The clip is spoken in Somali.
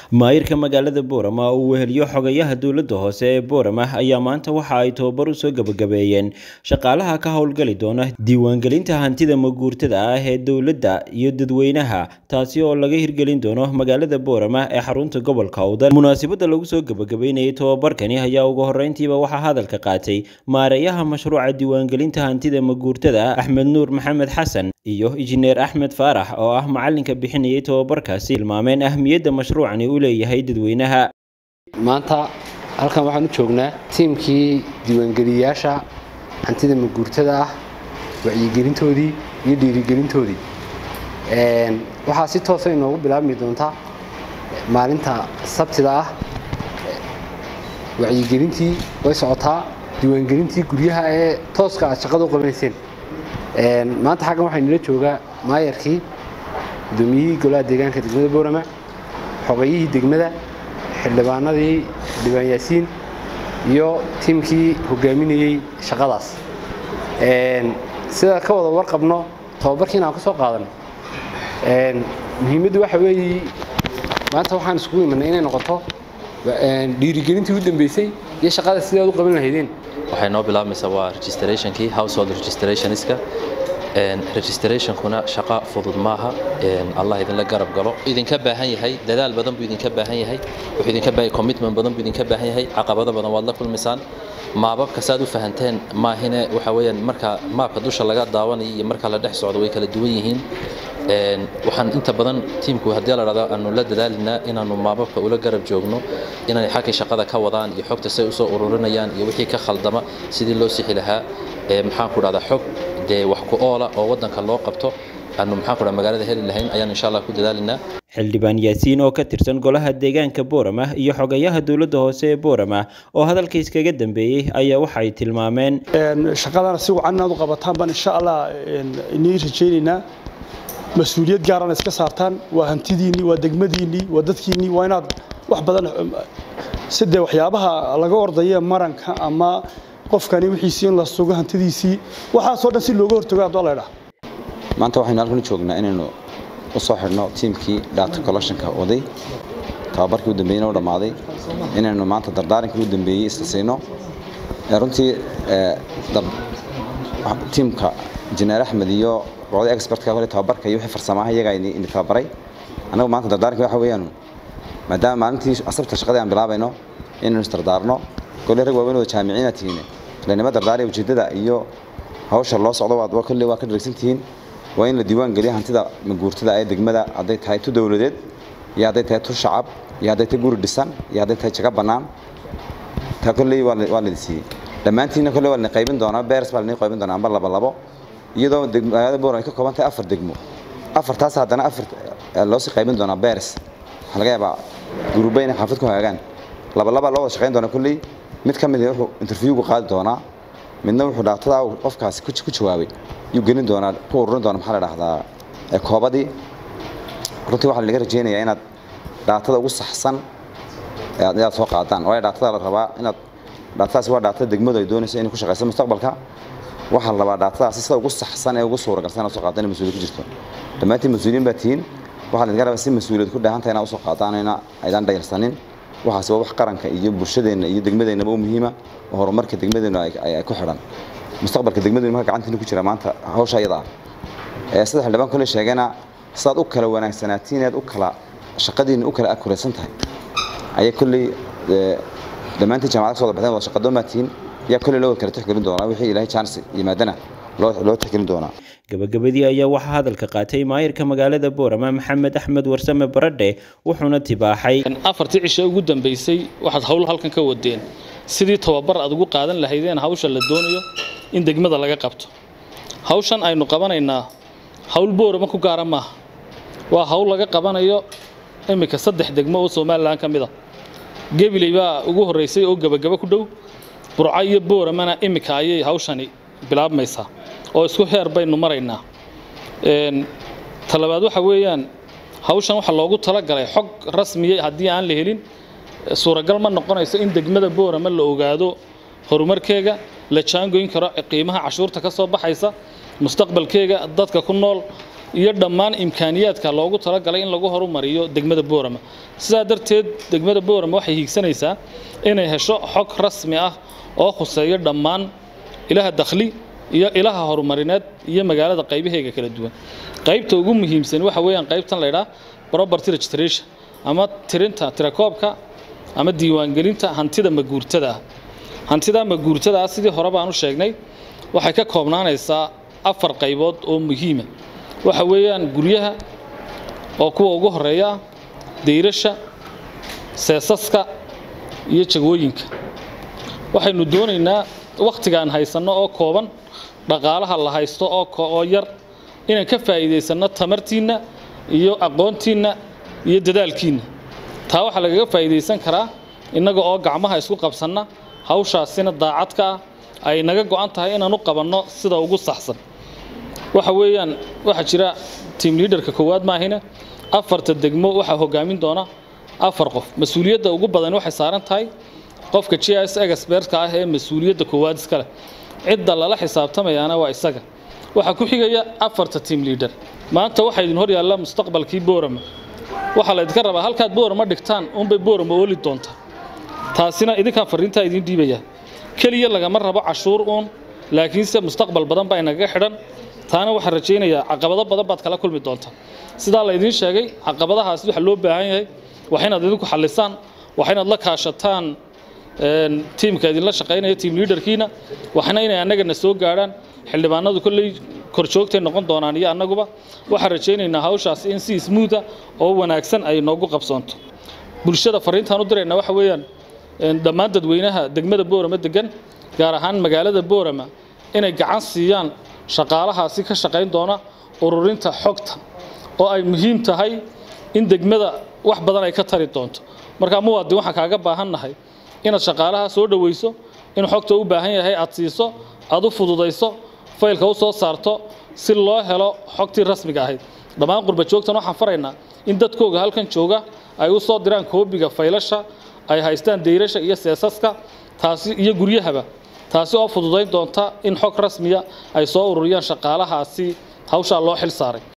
maayirka magaalada boorama oo uu weheliyo xogayaha dowladda hoose ee boorama ayaa maanta waxa ay tababar u soo gebagabeeyeen shaqaalaha ka howlgali doona diiwaangelinta hantida maguurtada ah ee dowladda iyo dadweynaha taasi oo laga hirgelin doono magaalada boorama ee xarunta gobolka awdal munaasabadda lagu soo gebagabeynayay tababarkani ayaa ugu horreyntiiba waxaa hadalka qaatay maareeyaha mashruuca diiwaangelinta hantida maguurtada axmed nuur maxamed xasan iyo injineer axmed faarax oo ah macalinka bixinayay tababarkaasi tilmaameen ahmiyadda mashruucani u leeyahay dadweynaha maanta halkan waxaan u joognaa tiimkii diiwaangeliyayaasha hantida maguurtada ah wacyigelintoodii iyo dhiirigelintoodii waxaa si toosa inoogu bilaabmi doontaa maalinta sabtida ah wacyigelintii way socotaa diiwaangelintii guryaha ee tooska aad shaqada u qabanayseen maanta xaggan waxaa nila joogaa maayarkii gudoomiyihii golaha deegaanka degmada boorama xogayihii degmada xildhibaanadii xildhibaan yaasiin iyo tiimkii hogaaminayey shaqadaas sida ka wada warqabno tababarkiina aan ka soo qaadan muhiimaddu waxa weeye maanta waxaan iskugu imanay inay noqoto dhiirigelintii u dambeysay iyo shaqada sidaad u qaban lahaydeen waxay noo bilaabmaysaa waa registrationkii household registrationska registrationkuna shaqo fudud maaha allah idinla garab galo idinka baahan yahay dadaal badan buu idinka baahan yahay wuxuu idinka baahan commitment badan buu idinka baahan yahay caqabado badan waad la kulmaysaan maababka saad u fahanteen maahine waxa weeyaan marka maabka dusha laga daawanayo iyo marka la dhex socdo way kala duwan yihiin waxaan inta badan tiimku haddii la dhahdo aanu la dadaalinaa inaanu maababka ula garab joogno inay xaggii shaqada ka wadaan iyo xogta say usoo ururinayaan iyo wixii ka khaldama sidii loo sixi lahaa maxaan ku dhahdaa xog dee wax ku oola oo waddanka loo qabto aanu maxaan ku dhaha magaalada heli lahayn ayaan insha allah ku dadaalinaa xildhibaan yaasiin oo ka tirsan golaha deegaanka boorama iyo xogayaha dowladda hoose ee boorama oo hadalka iskaga dambeeyey ayaa waxay tilmaameen shaqadana si wacan inaad u qabataan baan insha allah inii rajaynaynaa mas-uuliyad gaarana iska saartaan waa hantidiinnii waa degmadiinnii waa dadkiinnii waa inaad wax badan sidee waxyaabaha laga ordaya maranka ama qofkani wixiisii in la sugo hantidiisii waxaasoo dhan si looga hortago haddoo laydhaa maanta waxaynu halkan u joognaa inaynu u soo xidhno tiimkii data collectionka waday tababarkii u dambeeyeyna u dhammaaday inaynu maanta dardaarankii u dambeeyey isla siino runtii tiimka injineer axmed iyo boqoda expertka hore tababarka iyo wixii farsamaha iyagaa ini tababaray annagu maanta dardaaranka waxa weeyaan maadaama maalintii asabta shaqadii aan bilaabayno inaynu isdardaarno kolley rag waaweyn oo jaamiciina tihiin lanima dardaariya ujeeddada iyo hawsha loo socdo waad kolley waa ka dharagsan tihiin waa in la diiwaan geliya hantida maguurtada ee degmada hadday tahay tu dowladeed iyo hadday tahay tu shacab iyo hadday tahay guri dhisan iyo hadday tahay jago bannaan taa kolley waa laidi siiyey dhammaantiinna kolley waa lani qaybin doonaa beers baa lani qaybin doonaa amba laba labo iyadoo magaalada boor ay ka kooban tahay afar degmo afartaas haddana afar loo sii qaybin doonaa beers waxaa laga yaabaa guruba inay xaafad ku hagaagaan labalaba loo wada shaqayn doona kolley mid ka mid wuxuu interviewgu qaadi doonaa midna wuxuu dhaatada qofkaasi ku jawaabay yuu gelin doonaa ku ururin doona maxaa la dhahdaa koobadii runtii waxaa laga rajeynayaa inaad dhaatada ugu saxsan inaad soo qaadaan waayo dhaatada la rabaa inaad dhaatadaasi waa dhaatada degmadu ay doonayso inay ku shaqayso mustaqbalka waxaa la rabaa dhaatadaasi sida ugu saxsan ee ugu suuragalsan inaad soo qaadaan mas-uuliyad ku jirto dhammaantiin mas-uuliyiin baa tihiin waxaa laga rabaa si mas-uuliyad ku dheehanta inaad usoo qaadaan ina aydaan dhayarsanin waxaasi waa wax qaranka iyo bulshadeenna iyo degmadeennaba u muhiima oo horumarka degmadeennu ay ku xidhan mustaqbalka degmadeennu marka gacantiina ku jira maanta hawsha iyada ah sida xildhibaan kole sheegana sidaad u kala wanaagsanaatiin inaad u kala shaqadiinna u kala akuraysan tahay ayay kolley dhammaantiin jaamacada kasoo baxdeen wada shaqadoon baa tihiin yaa kolley loo kala tixgelin doonaa wixii ilaahay chance yimaadana loo tixgelin doonaa gabagabadii ayaa waxaa hadalka qaatay maayirka magaalada boorama maxamed axmed warsame baradhe wuxuuna tibaaxay afartii cisho ugu dambeysay waxaad howl halkan ka wadeen sidii tababar aad ugu qaadan lahaydeen hawsha la doonayo in degmada laga qabto hawshan aynu qabanaynaa hawl boorama ku gaara maaha waa hawl laga qabanayo iminka saddex degmo oo somalilan ka mid a gebiley baa ugu horreysay oo gebagabo ku dhow burco iyo booramana iminka ayay hawshani bilaabmaysaa oo isku heer baynu maraynaa talabaad waxa weeyaan hawshan waxaa loogu talagalay xog rasmiya haddii aan la helin suuragal ma noqonayso in degmada boorama la ogaado horumarkeega la jaangoyn karo qiimaha cashuurta ka soo baxaysa mustaqbalkeega dadka ku nool iyo dhammaan imkaaniyaadka loogu talagalay in lagu horumariyo degmada boorama sidaa darteed degmada boorama waxay hiigsanaysaa inay hesho xog rasmi ah oo khuseeyo dhammaan ilaha dakhli iyo ilaha horumarineed iyo magaalada qaybaheega kala duwan qaybta ugu muhiimsan waxa weeyaan qaybtan la ydhaa property registration ama tirinta tirakoobka ama diiwaangelinta hantida maguurtada ah hantida maguurtada ah sidii hore baan u sheegnay waxay ka koobnaanaysaa afar qaybood oo muhiima waxa weeyaan guryaha oo kuwa ugu horeeya ah dayrasha seesaska iyo jagooyinka waxaynu doonaynaa wakhtigaan haysanno oo kooban dhaqaalaha la haysto oo yar inaan ka faa'iidaysanno tamartiinna iyo aqoontiinna iyo dadaalkiinna taa waxaa lagaga faa'iidaysan karaa innaga oo gacmaha isku qabsanna hawshaasina daacadka ah ay naga go'an tahay inaan u qabanno sida ugu saxsan waxa weeyaan waxaa jira tiam liaderka koowaad maahina afarta degmo waxaa hogaamin doona afar qof mas-uuliyadda ugu badan waxay saaran tahay qofka g s expertka ah ee mas-uuliyadda koowaad iskale cidda lala xisaabtamayaana waa isaga waxaa ku xigaya afarta team leader maanta waxaa idin hor yaalla mustaqbalkii boorama waxaa laydinka rabaa halkaad boorama dhigtaan unbay boorama ooli doontaa taasina idinkaan fariintaa idiin dhiibaya keliya lagama rabo cashuur uun laakiinse mustaqbal badan baa inagaga xidhan taana waxaan rajaynayaa caqabado badan baad kala kulmi doontaa sidaa laydiin sheegay caqabadahaasi waxaa loo baahan yahay wax inaad idinku xallisaan wax inaad la kaashataan tiimka idinla shaqaynaya tiim liaderkiina waxna inay annagana soo gaadhaan xildhibaanadu kolley korjoogtay noqon doonaan iyo annaguba waxaan rajaynaynaa hawshaas in si smootha oo wanaagsan ay noogu qabsoonto bulshada fariintaan u dirayna waxa weeyaan dhammaan dadweynaha degmada boorama degan gaar ahaan magaalada boorama inay gacan siiyaan shaqaalahaasi ka shaqayn doona ururinta xogta oo ay muhiim tahay in degmada wax badan ay ka tari doonto markaa muwaadin waxaan kaaga baahannahay inaad shaqaalaha soo dhoweyso in xogta u baahan yahay aad siiso aad u fududayso faylka u soo saarto si loo helo xogtii rasmiga ahayd dhammaan qurba joogtan waxaan faraynaa in dadkooga halkan jooga ay u soo diraan koobiga faylasha ay haystaan dayrasha iyo seesaska taasi iyo guryahaba taasi oo fududayn doonta in xog rasmiya ay soo ururiyaan shaqaalahaasi hawshaa loo xil saaray